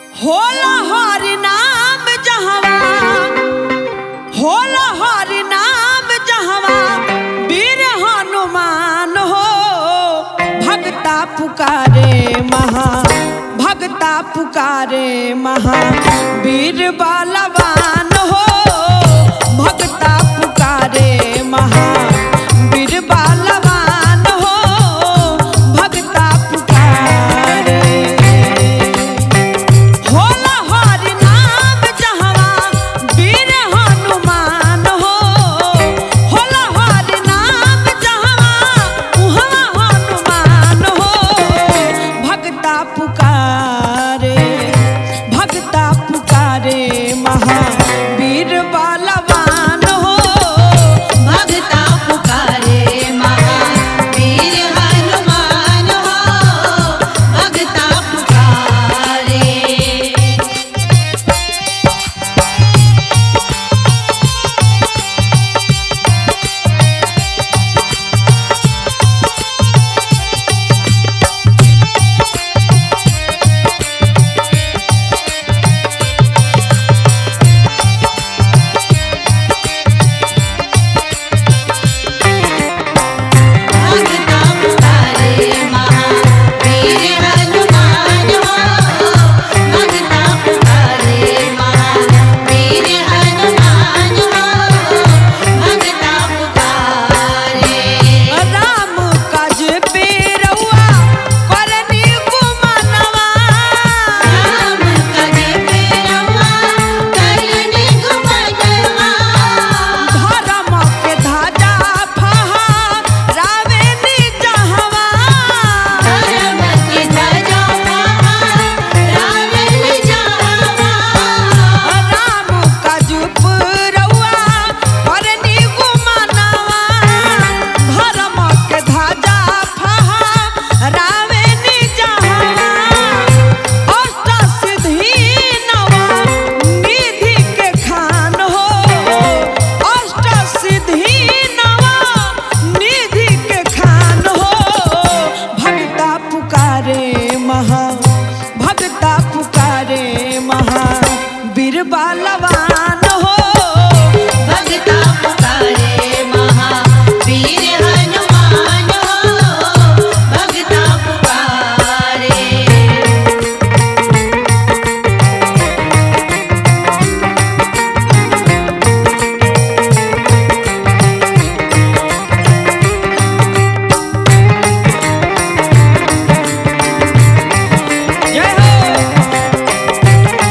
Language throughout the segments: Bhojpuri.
होला हरि नाम जहवा होला हरि नाम जहवा वीर हनुमान हो भक्ता पुकारे महा भक्ता पुकारे महा वीर बलवान हो भक्ता पुकारे महा वीर बलवान हो भक्ता पुकारे होला हरि नाम जहवा वीर हनुमान हो होला हरि नाम जहवा उहवा हनुमान हो भक्ता पुकारे भक्ता पुकारे महावीर बलवान हो भक्ता पुकारे महावीर हनुमान हो भक्ता पुकारे भक्ता पुकारे महावीर हनुमान हो भक्ता पुकारे महावीर हनुमान हो भक्ता पुकारे राम काज पे रउआ करनी गुमानवा राम कने पेरवा करने घुमनवा धर्म के धाजा फहा रावे जहवा धर्म के ध्वजा रावण जावा राम काज पे रउआ करनी गुमानवा धर्म के धाजा फहा रावे जहवा अष्ट सिद्धि नवा निधि के खान हो अष्ट सिद्धि नवा निधि के खान हो भक्ता पुकारे महा भक्ता पुकारे महा बीर बलवान हो भक्ता पुकारे महावीर हनुमान हो भक्ता पुकारे जय हो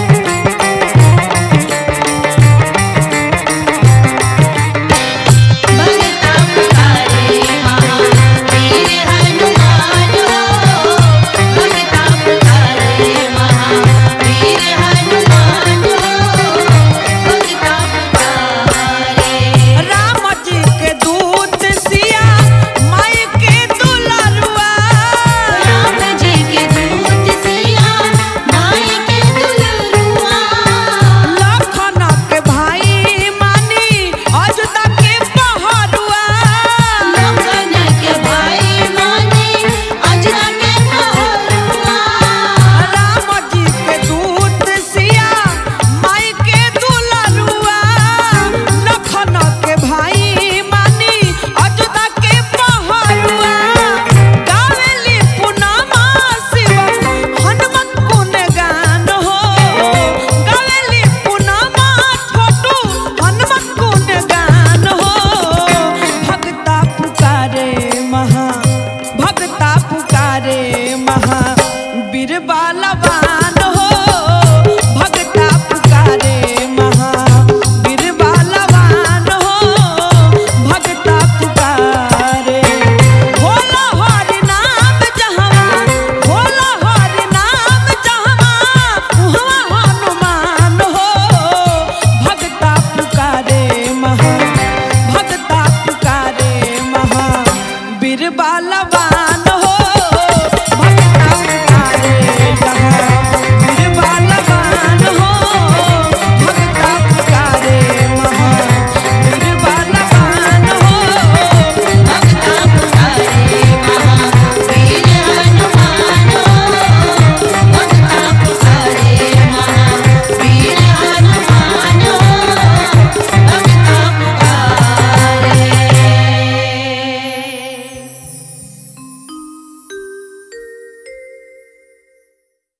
भक्ता पुकारे महावीर हनुमान हो भक्ता पुकारे महावीर हनुमान हो भक्ता पुकारे राम जी के दूत सिया माई के दुलरुआ राम जी के दूत सिया माई के दुलरुआ लखन के भाई मानी अजदा के पहरुआ लखन के भाई माने अजरा के पहरुआ राम जी के दूत सिया माई के दुलरुआ लखन के भाई मानी अजदा के पहरुआ गावेली पुनमा शिव हनुमत गुण गान हो गावेली पुनमा छोटू हनुमत गुण गान हो भक्ता पुकारे महा भक्ता पुकारे महा बीर बलवान